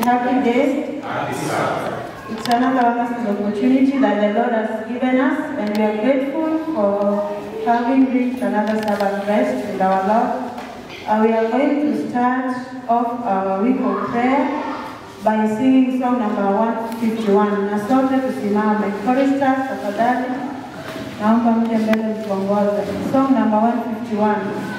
happy day. It's another wonderful opportunity that the Lord has given us, and we are grateful for having reached another Sabbath rest with our Lord. Uh, we are going to start off our week of prayer by singing song number 151. Na sote tusimame. Choristers, tafadhali naomba mje mbele tuongoze. Song number 151.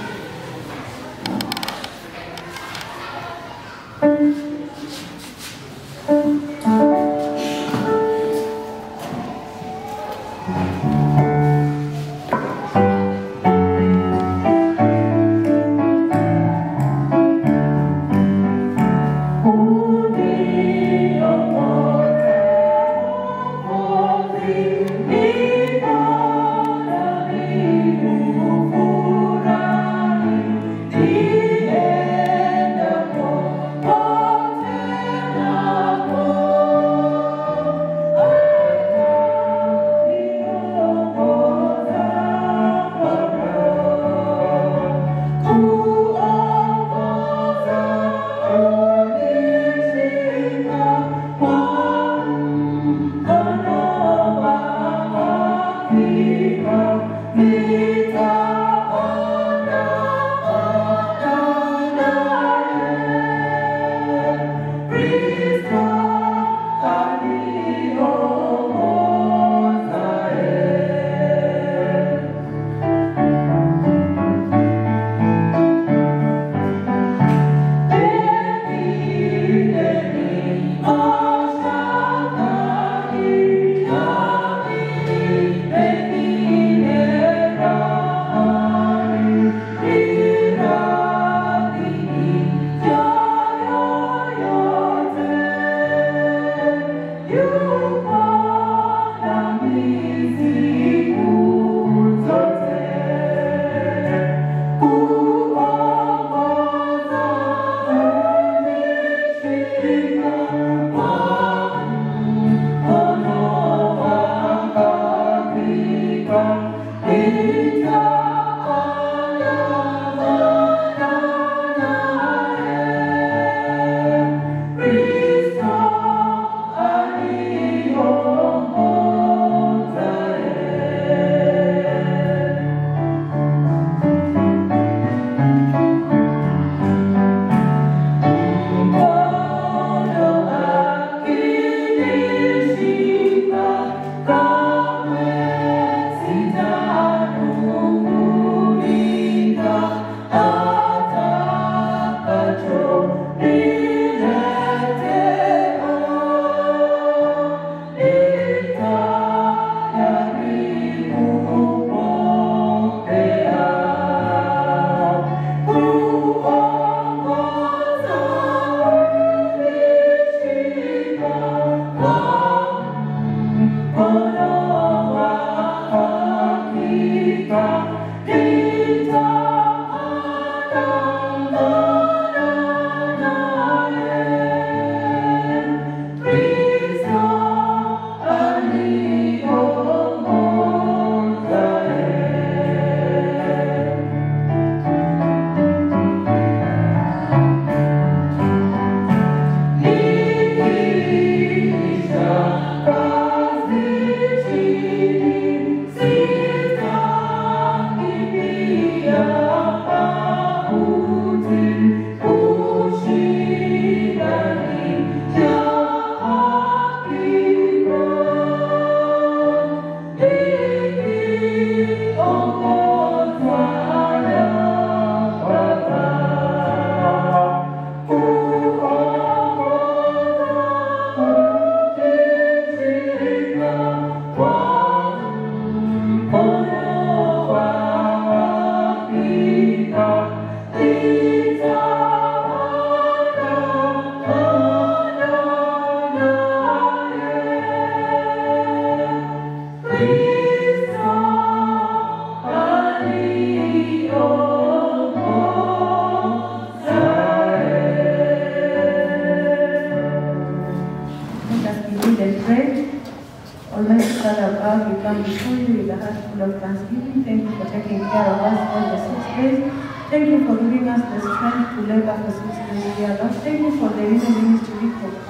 Let us begin and pray. Almighty Father above, we come before you with a heart full of thanksgiving. Thank you for taking care of us all the six days. Thank you for giving us the strength to labor for six days, dear Lord. Thank you for the Women Ministry Week of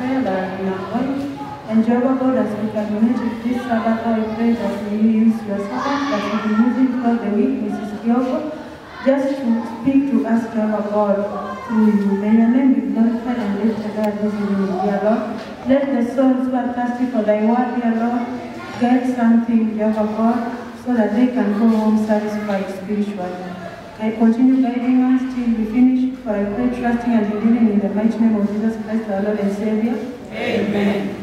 in our body. And Jehovah God, as we commit with this Sabbath, I pray that you use your servant that will be using throughout the week, Mrs. Kioko, just to speak to us, Jehovah God, through you. May your name be glorified and lifted up this evening, dear Lord. Let the souls who are thirsty for thy word, dear Lord, get something, Jehovah God, so that they can go home satisfied spiritually. I continue guiding us till we finish, for I pray, trusting and believing in the mighty name of Jesus Christ, our Lord and Savior. Amen.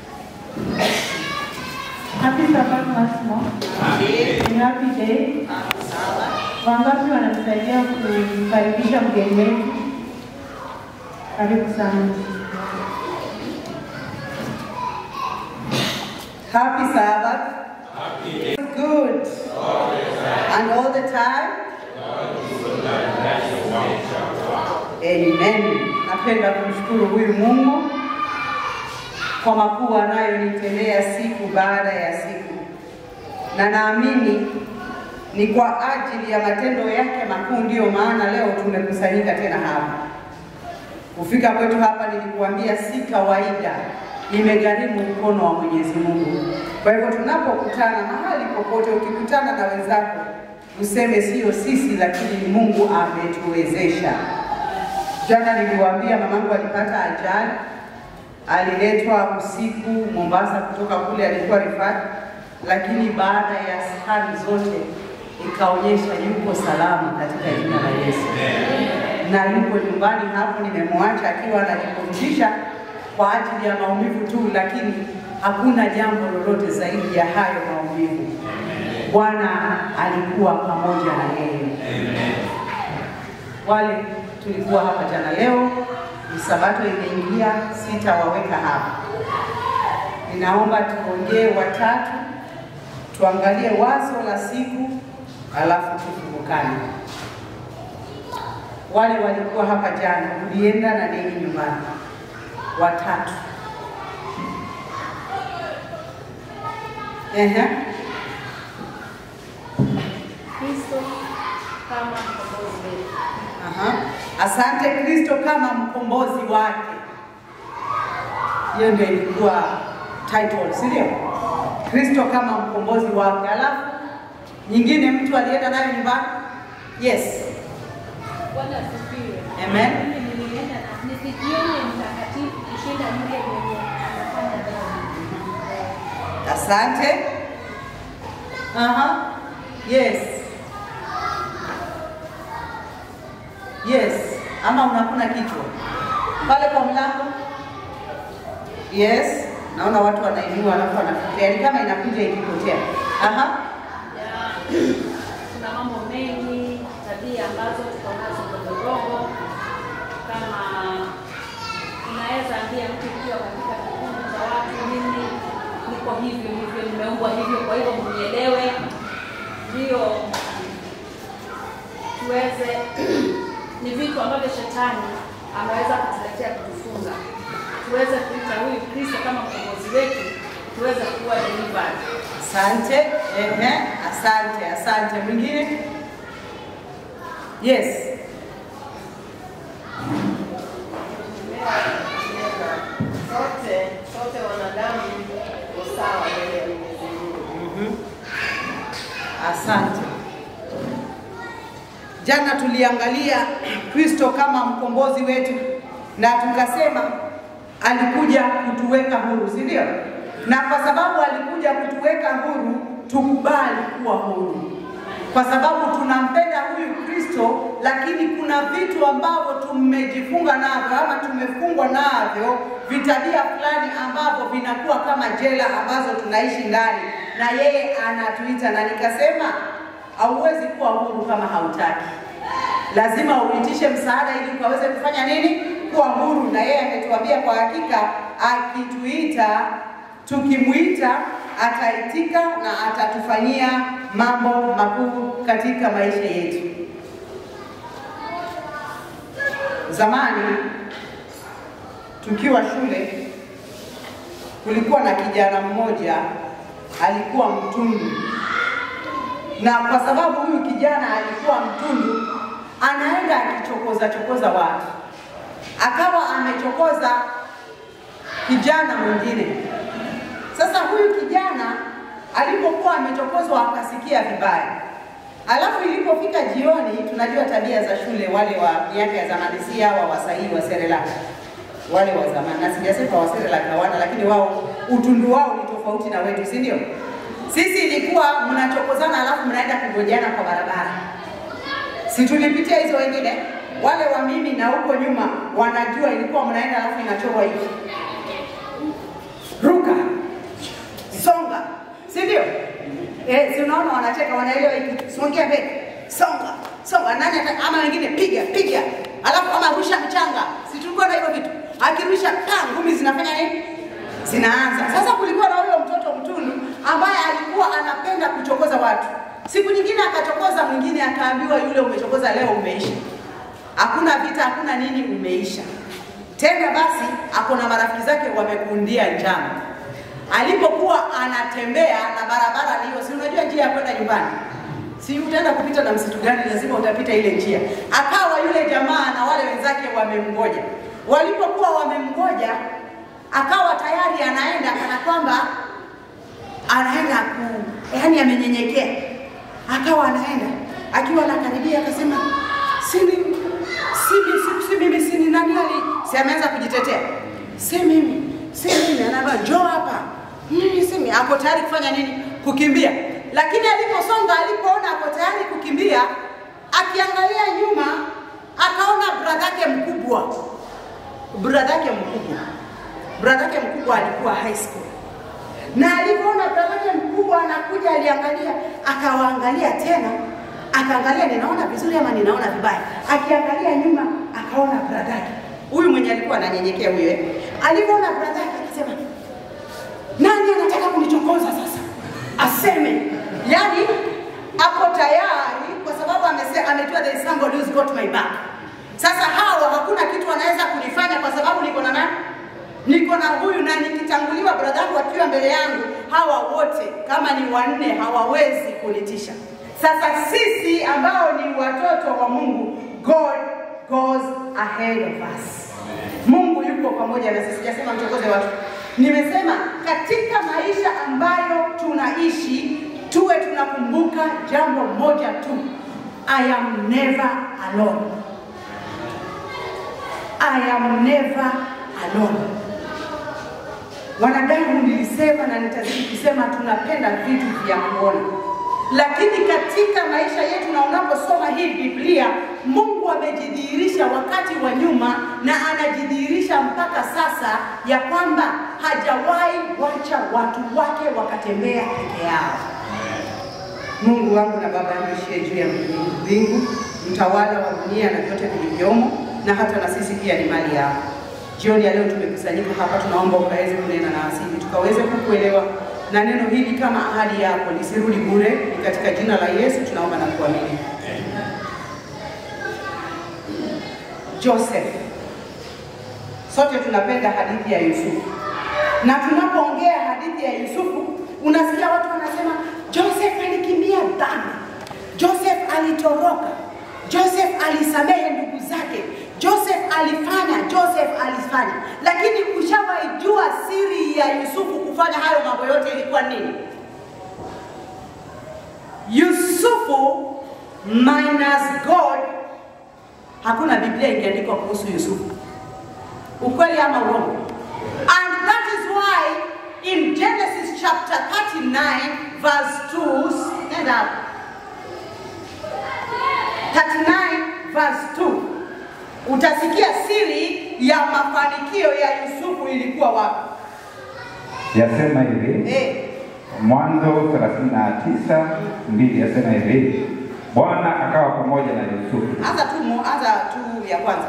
Happy Sabbath once more. Ni happy day. Wangapi wanamsaidia kukaribisha mgeni wetu? Karibu sana. Happy Sabbath. Good. And all the time? Amen. Napenda kumshukuru huyu Mungu kwa makuu anayonitendea siku baada ya siku, na naamini ni kwa ajili ya matendo yake makuu, ndiyo maana leo tumekusanyika tena hapa. Kufika kwetu hapa nilikuambia si kawaida, imegharimu mkono wa Mwenyezi Mungu. Kwa hivyo tunapokutana mahali popote, ukikutana na wenzako useme sio sisi, lakini ni Mungu ametuwezesha. Jana niliwaambia mamangu alipata ajali, aliletwa usiku Mombasa kutoka kule alikuwa rifat, lakini baada ya skani zote ikaonyesha yuko salama katika jina la Yesu na yuko nyumbani hapo, nimemwacha akiwa anajipumzisha kwa ajili ya maumivu tu, lakini hakuna jambo lolote zaidi ya hayo maumivu. Bwana alikuwa pamoja na yeye. Wale tulikuwa hapa jana, leo ni Sabato imeingia, sitawaweka hapa. Ninaomba tuongee watatu, tuangalie wazo la siku, alafu tufumukane wale walikuwa hapa jana, ulienda na nini nyumbani? Watatu. Ehe. Kristo kama mkombozi wetu. Aha. Asante Kristo kama mkombozi wake. Hiyo ndio ilikuwa title, si ndio? Kristo kama mkombozi wake. Alafu nyingine mtu alienda nayo nyumbani? Yes. Bwana asifiwe. Amen. Mimi nilienda na nisijione mtakatifu kushinda yule mwenye anafanya dhambi. Asante. Aha. Yes. Yes. Ama unakuna kichwa pale kwa mlango? Yes. Naona watu wanainua alafu wanafikiria ni kama inakuja ikipotea. Aha. Ya, Kuna mambo mengi, tabia ambazo tuko nazo ndogondogo, kama unaweza ambia mtu ukiwa katika kikundi cha watu, mimi niko hivyo hivyo, nimeumbwa hivyo, kwa hivyo mnielewe, ndio tuweze ni vitu ambavyo shetani ameweza kutuletea kutufunga, tuweze kuita huyu Kristo kama mkombozi wetu, tuweze kuwa delivered. Asante. Ehe. Asante. Asante. Mwingine? Yes. Sote sote wanadamu ni sawa mbele ya Mwenyezi Mungu. Mhm. Asante. Jana tuliangalia Kristo kama mkombozi wetu na tukasema alikuja kutuweka huru, si ndio? Na kwa sababu alikuja kutuweka huru, tukubali kuwa huru, kwa sababu tunampenda huyu Kristo, lakini kuna vitu ambavyo tumejifunga navyo ama tumefungwa navyo, vitabia fulani ambavyo vinakuwa kama jela ambazo tunaishi ndani, na yeye anatuita, na nikasema hauwezi kuwa huru kama hautaki lazima uitishe msaada ili ukaweze kufanya nini? Kuwa huru. Na yeye ametuambia kwa hakika, akituita, tukimwita ataitika na atatufanyia mambo makuu katika maisha yetu. Zamani tukiwa shule, kulikuwa na kijana mmoja alikuwa mtundu na kwa sababu huyu kijana alikuwa mtundu, anaenda akichokoza chokoza watu, akawa amechokoza kijana mwingine. Sasa huyu kijana alipokuwa amechokozwa akasikia vibaya, alafu ilipofika jioni, tunajua tabia za shule, wale wa miaka ya zamani, si hawa wasahii wa Serelaka, wale wa zamani, na sijasema wa Serelaka hawana, lakini wao utundu wao ni tofauti na wetu, si ndio? Sisi ilikuwa mnachokozana, alafu mnaenda kungojana kwa barabara, si tulipitia hizo wengine? Wale wa mimi na huko nyuma wanajua ilikuwa mnaenda, alafu inachorwa hivi ruka songa, si ndio? Eh, si unaona wanacheka, wanaelewa hiki, songea mbele, songa songa, nani ata, ama wengine piga piga, alafu ama rusha mchanga, si tulikuwa na hivyo vitu, akirusha pa ngumi zinafanya nini? Zinaanza. Sasa kulikuwa na huyo mtoto mtundu ambaye alikuwa anapenda kuchokoza watu. Siku nyingine akachokoza mwingine, akaambiwa yule umechokoza leo umeisha, hakuna vita, hakuna nini, umeisha tena. Basi ako na marafiki zake wamekundia njama alipokuwa anatembea na barabara hiyo, si unajua njia ya kwenda nyumbani, si utaenda kupita na msitu gani? Lazima utapita ile njia. Akawa yule jamaa na wale wenzake wamemgoja. Walipokuwa wamemgoja, akawa tayari anaenda kana kwamba anaenda ku, yani amenyenyekea, akawa anaenda akiwa anakaribia, akasema si mimi, si mimi, si mimi, si ni nani ali, si ameanza kujitetea, si mimi, si mimi, anaambia njoo hapa mimi simi ako tayari kufanya nini? Kukimbia. Lakini aliposonga, alipoona ako tayari kukimbia, akiangalia nyuma, akaona bradhake mkubwa, bradhake mkubwa, bradhake mkubwa alikuwa high school, na alipoona bradhake mkubwa anakuja, aliangalia, akawaangalia tena, akaangalia, ninaona vizuri ama ninaona vibaya. Akiangalia nyuma, akaona bradhake huyu mwenye alikuwa ananyenyekea huyo, eh, alipoona bradhake akasema nani anataka kunichokoza sasa? Aseme. Yani ako tayari kwa sababu amesema, amejua there is somebody who's got my back. Sasa hawa hakuna kitu wanaweza kunifanya kwa sababu niko na nani? Niko na huyu na nikitanguliwa brother yangu akiwa mbele yangu, hawa wote kama ni wanne hawawezi kunitisha. Sasa sisi ambao ni watoto wa Mungu, God goes ahead of us. Mungu yuko pamoja na sisi. Sijasema mchokoze watu. Nimesema katika maisha ambayo tunaishi tuwe tunakumbuka jambo moja tu, I am never alone. I am never alone. Wanadamu nilisema na nitazidi kusema, tunapenda vitu vya kuona, lakini katika maisha yetu na unaposoma hii Biblia, Mungu amejidhihirisha wakati wa nyuma na anajidhihirisha mpaka sasa ya kwamba hajawahi wacha watu wake wakatembea peke yao. Mungu wangu na Baba yangu ishie juu ya mbingu, mtawala wa dunia na vyote vilivyomo, na hata na sisi pia ni mali yako. Jioni ya leo tumekusanyika hapa, tunaomba ukaweze kunena na asili, tukaweze kukuelewa na neno hili kama ahadi yako lisirudi bure. Ni katika jina la Yesu tunaomba na kuamini. Joseph, sote tunapenda hadithi ya Yusufu, na tunapoongea hadithi ya Yusufu unasikia watu wanasema Joseph alikimbia dhambi, Joseph alitoroka, Joseph alisamehe ndugu zake, Joseph alifanya, Joseph alifanya. Lakini ushawahi jua siri ya Yusufu kufanya hayo mambo yote ilikuwa nini? Yusufu minus God, hakuna Biblia ingeandikwa kuhusu Yusufu. Ukweli ama urongo? And that is why in Genesis chapter 39 verse 2, stand up. 39 verse 2 utasikia siri ya mafanikio ya Yusufu ilikuwa wapi? Yasema hivi Eh, Mwanzo 39 mbili yasema hivi, Bwana akawa pamoja na Yusufu. anza tu mu- anza tu ya kwanza.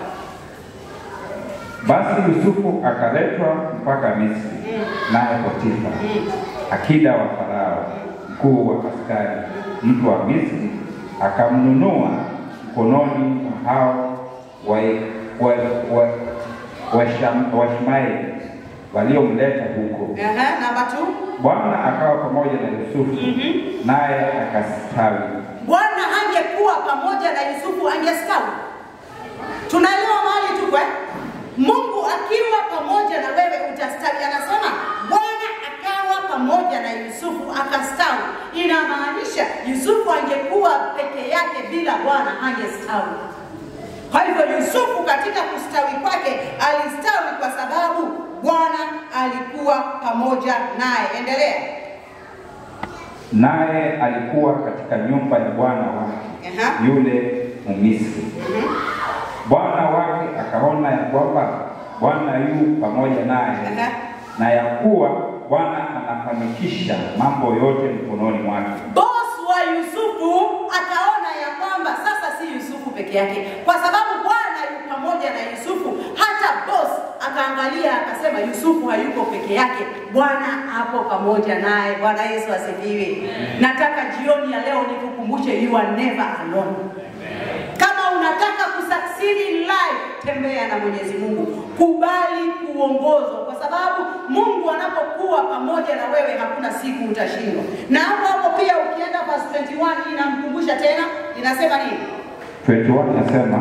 Basi Yusufu akaletwa mpaka Misri, naye Potifa akida wa Farao, mkuu wa askari, mtu wa Misri, akamnunua mkononi mwa hao Waishmaeli wa, wa, Washam- Washmaeli waliomleta huko. Aha, namba 2. Bwana akawa pamoja na Yusufu, naye akastawi. Bwana hangekuwa pamoja na Yusufu angestawi. Tunaelewa mahali tuko eh? Mungu akiwa pamoja na wewe utastawi. Yusufu angekuwa peke yake bila Bwana angestawi. Kwa hivyo Yusufu katika kustawi kwake alistawi kwa sababu Bwana alikuwa pamoja naye. Endelea. naye alikuwa katika nyumba ya bwana wake Aha. yule Mmisri. Bwana wake akaona ya kwamba Bwana yu pamoja naye Aha. na ya kuwa Bwana anafanikisha mambo yote mkononi mwake. Boss wa Yusufu akaona ya kwamba sasa si Yusufu peke yake, kwa sababu Bwana yu pamoja na Yusufu. Hata boss akaangalia akasema, Yusufu hayuko peke yake, Bwana hapo pamoja naye. Bwana Yesu asifiwe. Nataka jioni ya leo nikukumbushe, you are never alone. Kama unataka kusucceed in life, tembea na Mwenyezi Mungu, kubali kuongozwa, kwa sababu Mungu anapokuwa pamoja na wewe, hakuna siku utashindwa. Na hapo hapo pia ukienda verse 21 inamkumbusha tena, inasema nini? 21 nasema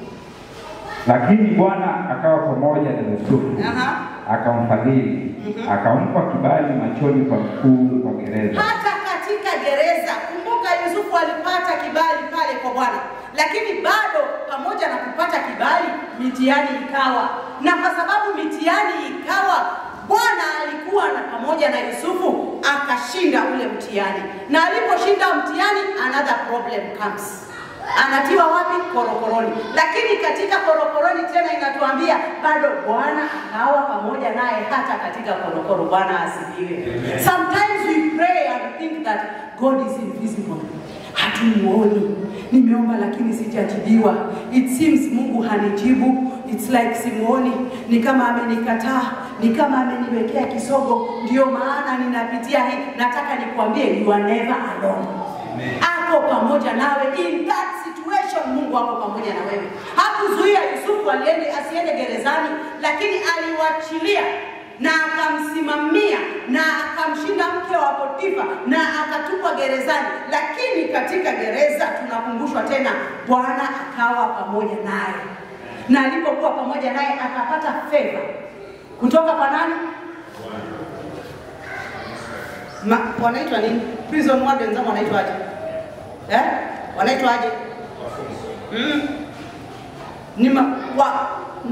lakini Bwana akawa pamoja na Yusufu Aha. akamfadhili akampa kibali machoni pa mkuu wa gereza. Hata katika gereza, kumbuka Yusufu alipata kibali pale kwa Bwana, lakini bado pamoja na kupata kibali, mitihani ikawa, na kwa sababu mitihani ikawa, Bwana alikuwa na pamoja na Yusufu, akashinda ule mtihani, na aliposhinda mtihani, another problem comes anatiwa wapi? Korokoroni. Lakini katika korokoroni tena inatuambia bado Bwana akawa pamoja naye hata katika korokoro. Bwana asifiwe. Sometimes we pray and think that God is invisible. Hatumuoni. Nimeomba lakini sijajibiwa. It seems Mungu hanijibu. It's like simuoni, ni kama amenikataa, ni kama ameniwekea kisogo, ndio maana ninapitia hii. Nataka nikuambie, you are never alone ako pamoja nawe in that situation. Mungu ako pamoja na wewe. Hakuzuia Yusufu aliende asiende gerezani, lakini aliwachilia na akamsimamia na akamshinda mke wa Potifa na akatupwa gerezani. Lakini katika gereza tunakumbushwa tena, Bwana akawa pamoja naye, na alipokuwa pamoja naye akapata favor kutoka kwa nani? Ma, wanaitwa nini? Prison wardens ama wanaitwaje? Eh? Wanaitwaje? Mm. Ni ma, wa,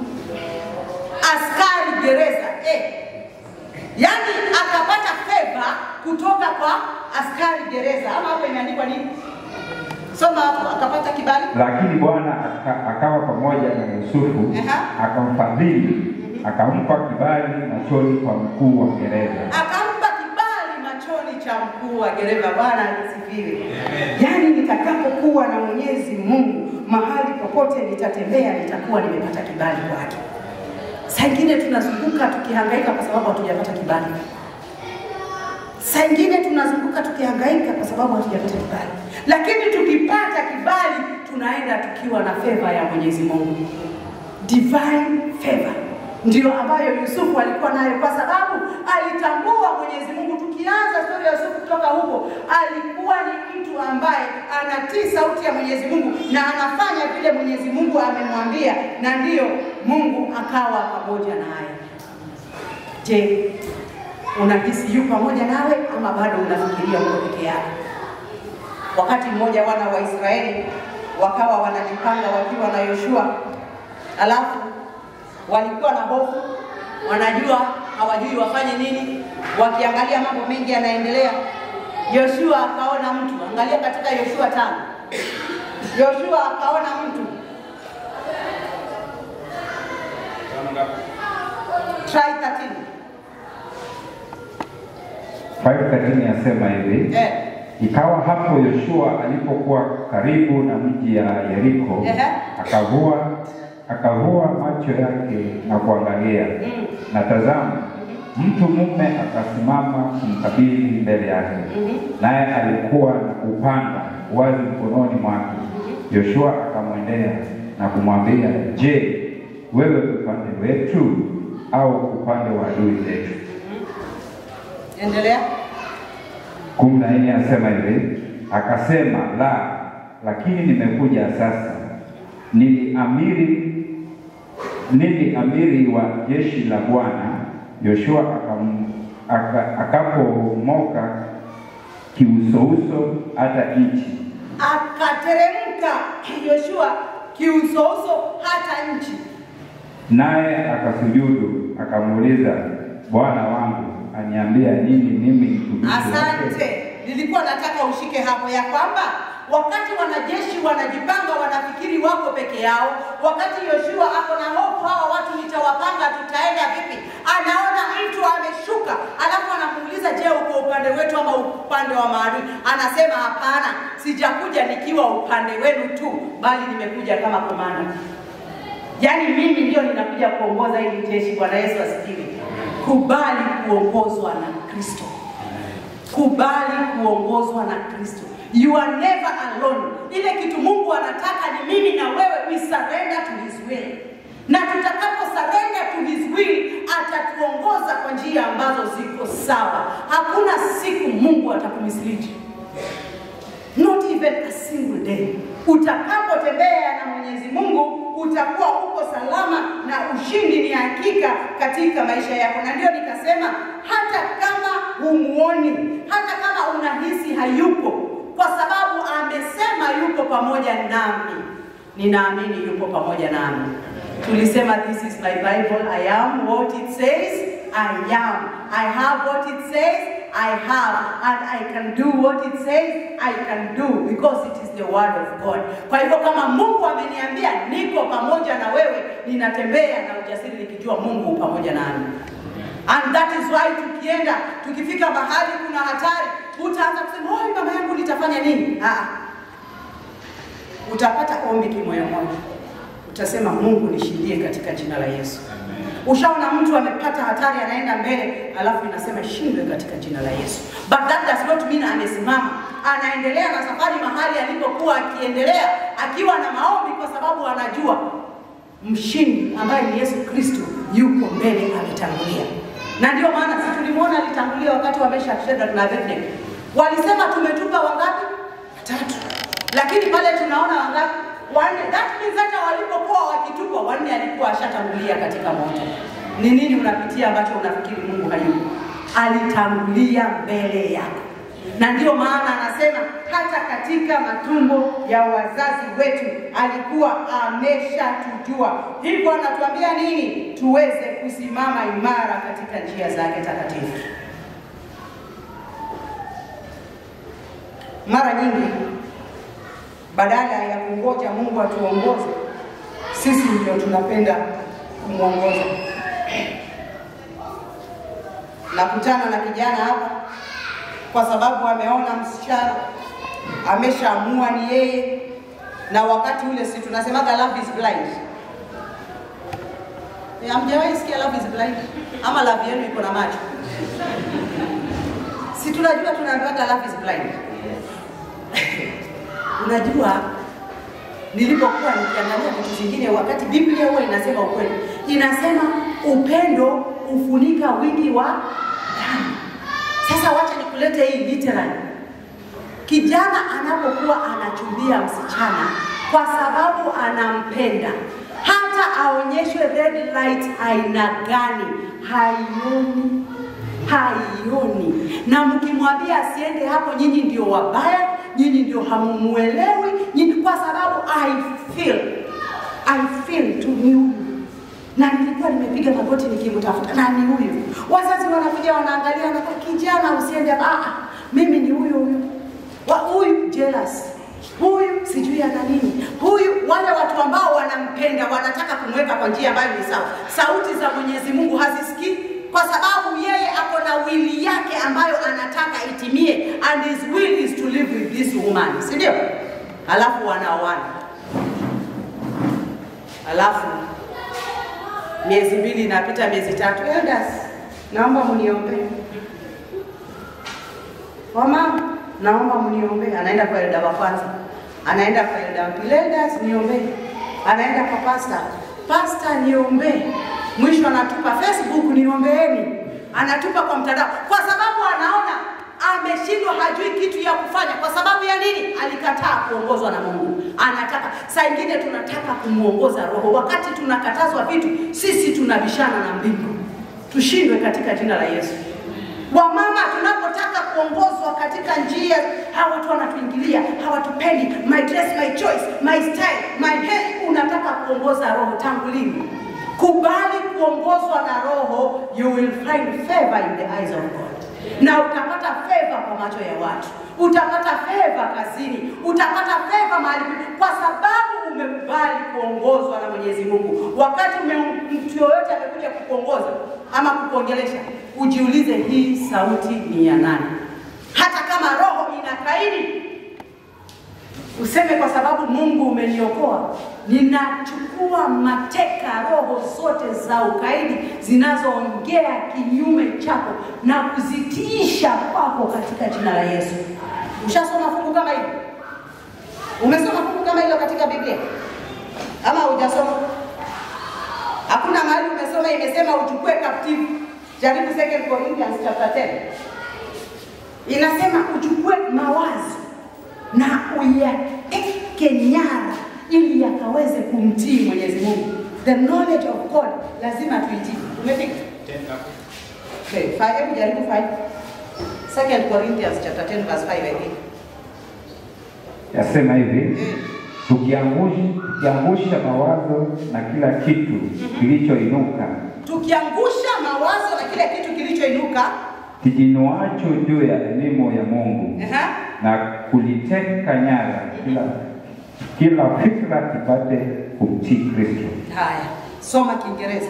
askari gereza eh. Yaani akapata favor kutoka kwa askari gereza, ama hapo imeandikwa nini? Soma hapo, akapata kibali Lakini Bwana aka, akawa pamoja na Yusufu Aha. akamfadhili akampa kibali machoni kwa mkuu wa gereza. akampa kibali machoni cha mkuu wa gereza. Bwana asifiwe. Yaani nitakapokuwa na Mwenyezi Mungu mahali popote nitatembea, nitakuwa nimepata kibali kwake. Saa ingine tunazunguka tukihangaika kwa sababu hatujapata kibali. Saa ingine tunazunguka tukihangaika kwa sababu hatujapata kibali, lakini tukipata kibali tunaenda tukiwa na favor ya Mwenyezi Mungu, divine favor ndio ambayo Yusufu alikuwa nayo, kwa sababu alitambua Mwenyezi Mungu. Tukianza stori ya Yusufu kutoka huko, alikuwa ni mtu ambaye anatii sauti ya Mwenyezi Mungu na anafanya vile Mwenyezi Mungu amemwambia, na ndiyo Mungu akawa pamoja naye. Je, unahisi yu pamoja nawe ama bado unafikiria uko peke yako? Wakati mmoja wana wa Israeli wakawa wanajipanga wakiwa na Yoshua, alafu walikuwa na hofu, wanajua hawajui wafanye nini, wakiangalia mambo mengi yanaendelea. Yoshua akaona mtu, angalia katika Yoshua tano. Yoshua akaona mtu try 13 5:13 yasema hivi eh, Ikawa hapo Yoshua alipokuwa karibu na mji ya Yeriko, Ehe. akavua akavua macho yake na kuangalia, mm, na tazama, mtu mume akasimama kumkabili mbele yake, naye alikuwa na upanga wazi mkononi mwake. Yoshua akamwendea na kumwambia, Je, wewe upande wetu au upande wa adui zetu? endelea. kumi na nne asema hivi, akasema la, lakini nimekuja sasa. Ni amiri nini amiri wa jeshi la Bwana. Yoshua akam- aka- akapomoka kiusouso hata nchi, akateremka Yoshua kiusouso hata nchi. naye akasujudu akamuuliza, Bwana wangu aniambia nini mimi mtumishi wake? Asante, nilikuwa nataka ushike hapo ya kwamba wakati wanajeshi wanajipanga, wanafikiri wako peke yao, wakati Yoshua ako na hofu, hawa watu nitawapanga, tutaenda vipi? Anaona mtu ameshuka, alafu anamuuliza, je, uko upande wetu ama upande wa maadui? Anasema hapana, sijakuja nikiwa upande wenu tu, bali nimekuja kama komanda. Yaani mimi ndio ninakuja kuongoza hili jeshi. Bwana Yesu asifiwe. Kubali kuongozwa na Kristo, kubali kuongozwa na Kristo. You are never alone. Ile kitu Mungu anataka ni mimi na wewe we surrender to his will, na tutakapo surrender to his will atatuongoza kwa njia ambazo ziko sawa. Hakuna siku Mungu atakumislead not even a single day. Utakapotembea na Mwenyezi Mungu utakuwa uko salama na ushindi ni hakika katika maisha yako, na ndio nikasema hata kama humuoni, hata kama unahisi hayupo, kwa sababu amesema yuko pamoja nami, ninaamini yupo pamoja nami. Tulisema this is my Bible, I am what it says, I am. I have what it says, I have and I can do what it says I can do because it is the word of God. Kwa hivyo kama Mungu ameniambia niko pamoja na wewe, ninatembea na ujasiri nikijua Mungu yu pamoja nami. And that is why tukienda tukifika mahali kuna hatari, utaanza kusema oh, mama yangu nitafanya nini? Ah, utapata ombi kimoyomoyo, utasema Mungu nishindie katika jina la Yesu. Ushaona mtu amepata hatari anaenda mbele, alafu inasema shindwe katika jina la Yesu. But that does not mean amesimama, anaendelea na safari mahali alipokuwa akiendelea, akiwa na maombi, kwa sababu anajua mshindi ambaye ni Yesu Kristo yuko mbele, ametangulia. Na ndio maana si tulimwona alitangulia wakati wa Meshach, Shadrach na Abednego. Walisema tumetupa wangapi? Watatu, lakini pale tunaona wangapi? wanne. That means hata walipokuwa wakitupwa wanne alikuwa ashatangulia katika moto. Ni nini unapitia ambacho unafikiri Mungu hayupo? Alitangulia mbele yako, na ndiyo maana anasema hata katika matumbo ya wazazi wetu alikuwa ameshatujua. Hivyo anatuambia nini? Tuweze kusimama imara katika njia zake takatifu. Mara nyingi badala ya kungoja Mungu atuongoze, sisi ndio tunapenda kumwongoza. Nakutana na kijana hapa kwa sababu ameona msichana ameshaamua ni yeye, na wakati ule si tunasemaga love is blind. Eh, Hamjawahi sikia love is blind ama love yenu iko na macho? Si tunajua tunaambiwaga love is blind. Unajua, nilipokuwa nikiangalia vitu vingine, wakati Biblia huwa inasema ukweli, inasema upendo hufunika wingi wa dhambi. Sasa wacha nikulete hii literally. Kijana anapokuwa anachumbia msichana kwa sababu anampenda, hata aonyeshwe red light aina gani, haioni haioni. Na mkimwambia asiende hapo, nyinyi ndio wabaya, nyinyi ndio hamumuelewi, nyinyi kwa sababu I feel I feel tu ni huyu na nilikuwa nimepiga magoti nikimtafuta na ni huyu. Wazazi wanakuja wanaangalia, na kijana, usiende hapa. Ah, ah, mimi ni huyu huyu wa huyu jealous huyu sijui ana nini huyu, wale watu ambao wanampenda wanataka kumweka kwa njia ambayo ni sawa. Sauti za Mwenyezi Mungu hazisikii kwa sababu yeye ako na wili yake ambayo anataka itimie, and his will is to live with this woman, si ndio? Alafu wanaoana, alafu miezi mbili inapita, miezi tatu, elders, naomba mniombee. Wamama, naomba mniombee. Anaenda kwa elda wa kwanza, anaenda kwa elda wa pili, elders niombee. Anaenda kwa pastor, pastor niombee. Mwisho anatupa Facebook, niombeeni. Anatupa kwa mtandao, kwa sababu anaona ameshindwa, hajui kitu ya kufanya. Kwa sababu ya nini? Alikataa kuongozwa na Mungu. Anataka saa ingine tunataka kumwongoza Roho, wakati tunakatazwa vitu, sisi tunabishana na mbingu. Tushindwe katika jina la Yesu. Wamama tunapotaka kuongozwa katika njia, hawa watu wanatuingilia, hawatupendi, my dress, my choice, my style, my hair. Unataka kuongoza roho tangu lini? Kubali kuongozwa na roho, you will find favor in the eyes of God, na utapata favor kwa macho ya watu, utapata favor kazini, utapata favor mahali, kwa sababu umekubali kuongozwa na Mwenyezi Mungu. Wakati ume, mtu yoyote amekuja kukuongoza ama kukuongelesha, ujiulize hii sauti ni ya nani? Hata kama roho inakaidi, useme kwa sababu Mungu umeniokoa, ninachukua mateka roho zote za ukaidi zinazoongea kinyume chako na kuzitiisha kwako katika jina la Yesu. Ushasoma fungu kama hilo? Umesoma fungu kama hilo katika Biblia ama hujasoma? Hakuna mahali umesoma imesema uchukue captive. Jaribu 2 Corinthians chapter 10. Inasema uchukue mawazo na uyateke nyara ili yakaweze kumtii Mwenyezi Mungu. The knowledge of God lazima tuitii. Umefika? Okay, five, hebu jaribu 5. 2 Corinthians chapter 10 verse 5 I think. Yasema hivi tukiangusha, tukiangusha mawazo na kila kitu kilichoinuka Tukiangusha mawazo na kile kitu kilichoinuka kijinuacho juu ya elimu ya Mungu Aha. na kuliteka nyara kila kila fikra kipate kumtii Kristo. Haya, soma Kiingereza.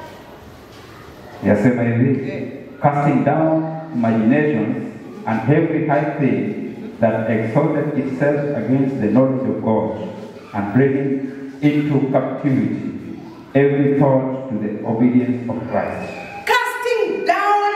Yasema hivi casting down imaginations and every high thing that exalted itself against the knowledge of God and bringing into captivity every thought to the obedience of Christ. Casting down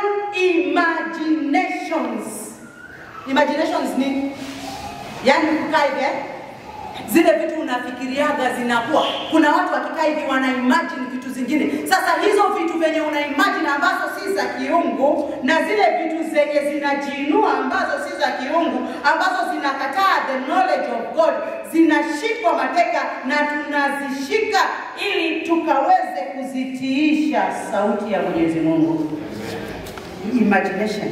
imaginations. Imaginations ni yani kukaa hivi eh? Zile vitu unafikiriaga zinakuwa. Kuna watu wakikaa hivi wana imagine vitu zingine. Sasa hizo vitu venye una imagine ambazo si za kiungu na zile vitu zenye zinajiinua ambazo si za kiungu ambazo zinakataa the knowledge of God zinashikwa mateka na tunazishika ili tukaweze kuzitiisha sauti ya Mwenyezi Mungu. Imagination.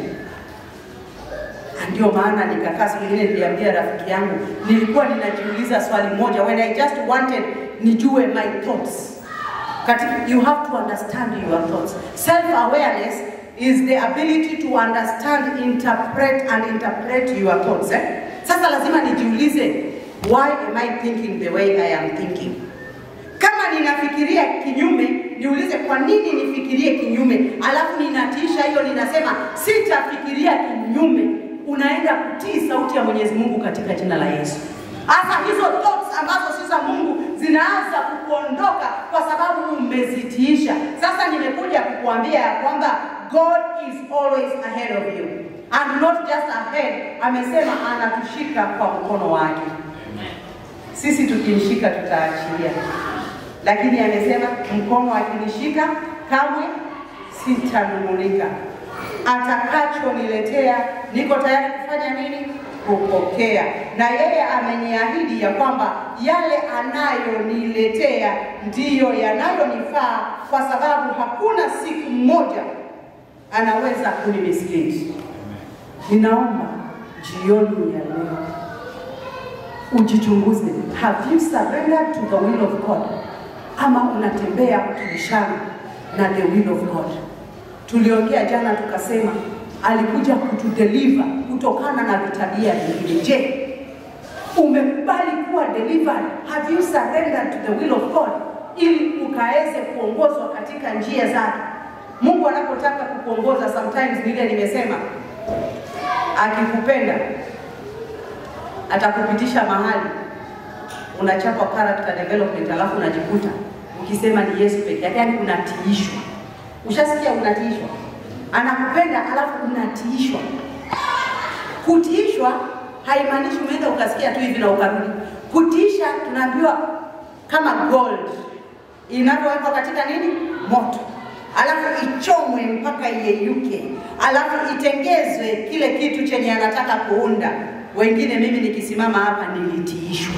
Na Ndio maana nikakaa siku nyingine niliambia rafiki yangu, nilikuwa ninajiuliza swali moja when I just wanted nijue my thoughts. Katika, you have to understand your thoughts. Self awareness is the ability to understand, interpret and interpret your thoughts. Eh? Sasa lazima nijiulize why am I thinking the way I am thinking? Kama ninafikiria kinyume, niulize kwa nini nifikirie kinyume, alafu ninatiisha hiyo, ninasema sitafikiria kinyume. Unaenda kutii sauti ya Mwenyezi Mungu katika jina la Yesu. Hasa hizo thoughts ambazo si za Mungu zinaanza kukuondoka kwa sababu umezitiisha. Sasa nimekuja kukuambia ya kwamba God is always ahead of you and not just ahead, amesema anatushika kwa mkono wake. Sisi tukimshika tutaachilia, lakini amesema mkono akinishika kamwe sitanung'unika. Atakachoniletea niko tayari kufanya nini? Kupokea. Na yeye ameniahidi ya kwamba yale anayoniletea ndiyo yanayonifaa, kwa sababu hakuna siku moja anaweza kunimislead. Ninaomba jioni ya leo ujichunguze. Have you surrendered to the will of God, ama unatembea ukibishana na the will of God? Tuliongea jana tukasema alikuja kutudeliver kutokana na vitabia vingine. Je, umekubali kuwa delivered? Have you surrendered to the will of God ili ukaweze kuongozwa katika njia zake? Mungu anapotaka kukuongoza, sometimes vile nimesema, akikupenda atakupitisha mahali unachapa character development, alafu unajikuta ukisema ni Yesu peke yake, yani unatiishwa. Ushasikia unatiishwa? Anakupenda alafu unatiishwa. Kutiishwa haimaanishi umeenda ukasikia tu hivi na ukarudi. Kutiisha tunaambiwa kama gold inavyowekwa katika nini? Moto, alafu ichomwe mpaka iyeyuke, alafu itengezwe kile kitu chenye anataka kuunda. Wengine mimi nikisimama hapa nilitiishwa,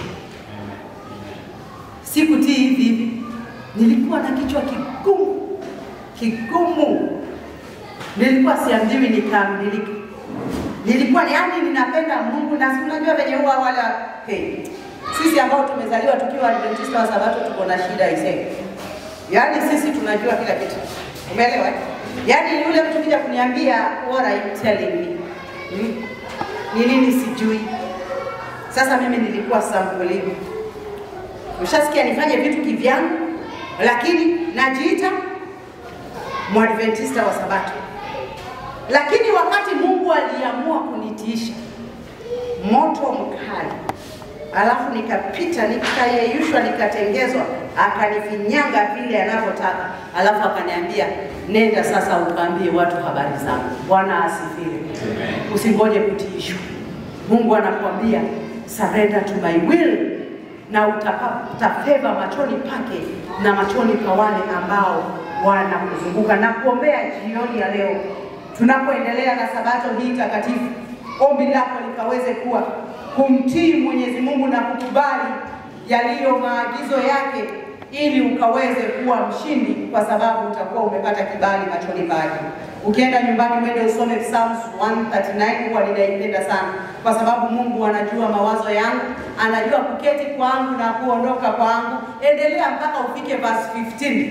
sikutii hivi hivi, nilikuwa na kichwa kigumu kigumu, nilikuwa siambiwi nikaambilike. nilikuwa yani ninapenda Mungu na si unajua venye huwa wala hey, sisi ambao tumezaliwa tukiwa Adventista wa Sabato tuko na shida isee. Yaani sisi tunajua kila kitu. Umeelewa? eh? Yaani yule mtu kija kuniambia what are you telling me? Hmm? Ni nini sijui. Sasa mimi nilikuwa sambulivu. Ushasikia nifanye vitu kivyangu, lakini najiita mwadventista wa Sabato. Lakini wakati Mungu aliamua kunitiisha moto mkali, alafu nikapita nikayeyushwa, nikatengezwa, akanifinyanga vile anavyotaka, alafu akaniambia nenda sasa ukaambie watu habari zangu. Bwana asifiwe. Usingoje kutiishwa. Mungu anakuambia surrender to my will, na utapata favor machoni pake na machoni pa wale ambao wanakuzunguka. Na kuombea jioni ya leo tunapoendelea na sabato hii takatifu, ombi lako likaweze kuwa kumtii Mwenyezi Mungu na kukubali yaliyo maagizo yake, ili ukaweze kuwa mshindi, kwa sababu utakuwa umepata kibali machoni pake. Ukienda nyumbani, mwende usome Psalms 139 huwa ninaipenda sana, kwa sababu Mungu anajua mawazo yangu, anajua kuketi kwangu na kuondoka kwangu. Endelea mpaka ufike verse 15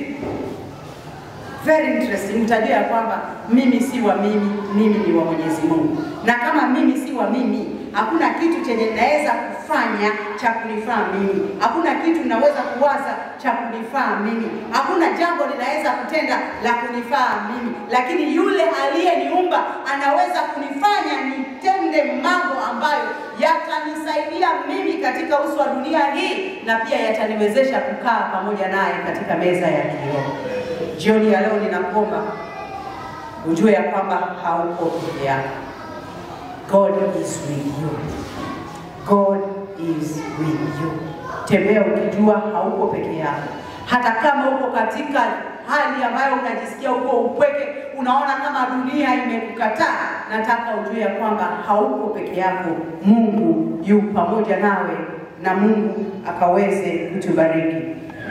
very interesting. Mtajua ya kwamba mimi si wa mimi, mimi ni wa Mwenyezi Mungu, na kama mimi si wa mimi, hakuna kitu chenye naweza kufanya cha kunifaa mimi, hakuna kitu naweza kuwaza cha kunifaa mimi, hakuna jambo ninaweza kutenda la kunifaa mimi, lakini yule aliyeniumba anaweza kunifanya nitende mambo ambayo yatanisaidia mimi katika uso wa dunia hii, na pia yataniwezesha kukaa pamoja naye katika meza ya kiroho. Jioni ya leo ninakuomba ujue ya kwamba hauko peke yako. God is with you. God is with you. Tembea ukijua hauko peke yako, hata kama uko katika hali ambayo unajisikia uko upweke, unaona kama dunia imekukataa, nataka ujue ya kwamba hauko peke yako. Mungu yu pamoja nawe, na Mungu akaweze kutubariki.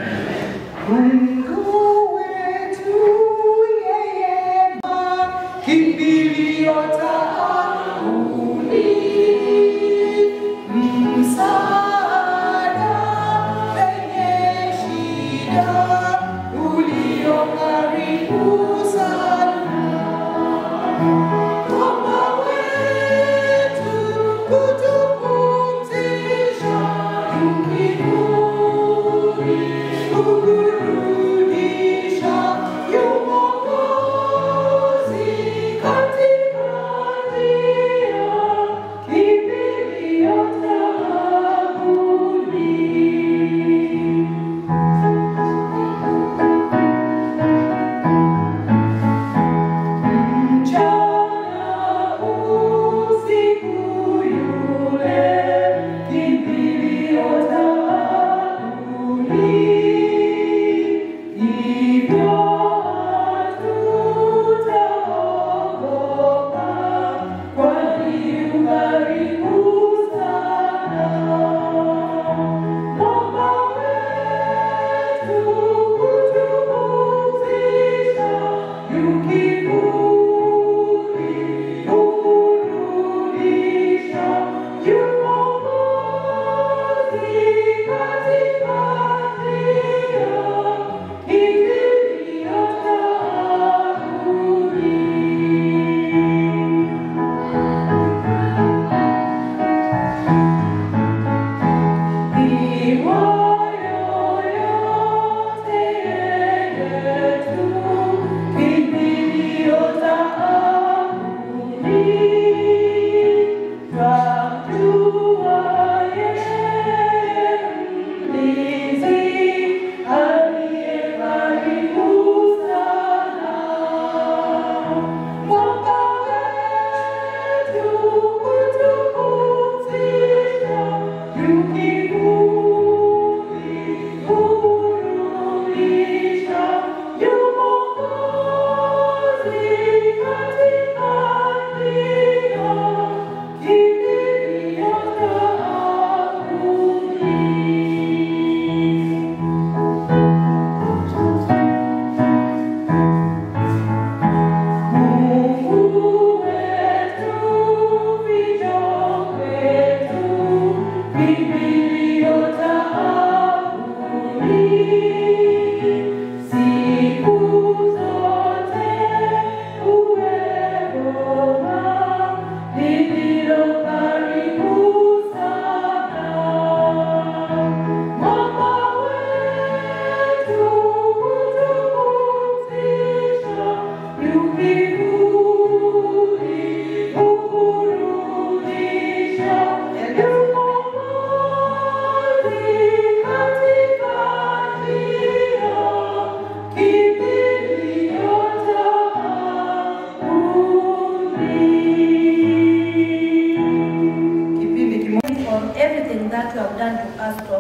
Mungu wetu yeye kimbilio taabuni, msaada penye shida, ulio karibu sana. Mwamba wetu kutupumzisha, ukiburi kukurudisha, yu Mwokozi katika njia, kimbilio taabuni. Mchana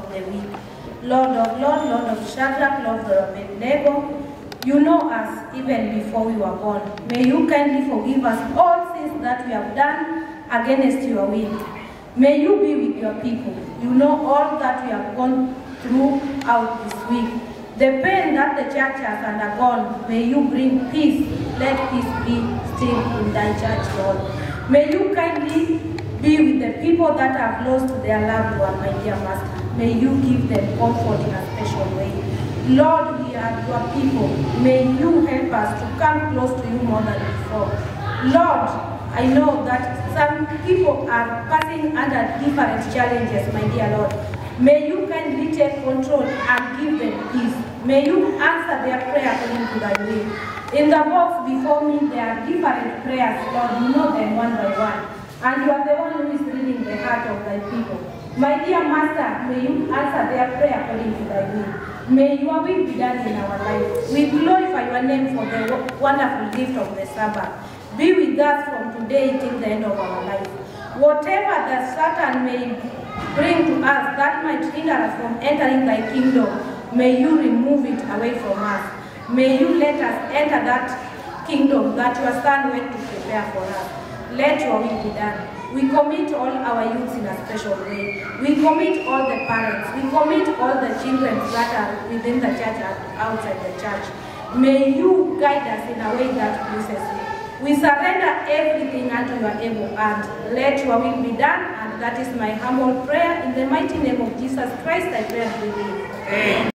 of the week. Lord of Lord, Lord of Shadrach, Lord of Abednego, you know us even before we were born. May you kindly forgive us all sins that we have done against your will. May you be with your people. You know all that we have gone throughout this week. The pain that the church has undergone, may you bring peace. Let peace be still in thy church, Lord. May you kindly be with the people that have lost their loved one, my dear Master. May you give them comfort in a special way. Lord, we are your people. May you help us to come close to you more than before. Lord, I know that some people are passing under different challenges, my dear Lord. May you kindly take control and give them peace. May you answer their prayer according to thy will. In the box before me, there are different prayers, Lord. You know them one by one. And you are the one who is reading the heart of thy people. My dear Master, may you answer their prayer according to thy will. May your will be done in our life. We glorify your name for the wo- wonderful gift of the Sabbath. Be with us from today till the end of our life. Whatever that Satan may bring to us that might hinder us from entering thy kingdom, may you remove it away from us. May you let us enter that kingdom that your son went to prepare for us. Let your will be done. We commit all our youths in a special way. We commit all the parents. We commit all the children that are within the church and outside the church. May you guide us in a way that pleases you. We surrender everything unto your able hand. Let your will be done, and that is my humble prayer. In the mighty name of Jesus Christ, I pray and believe.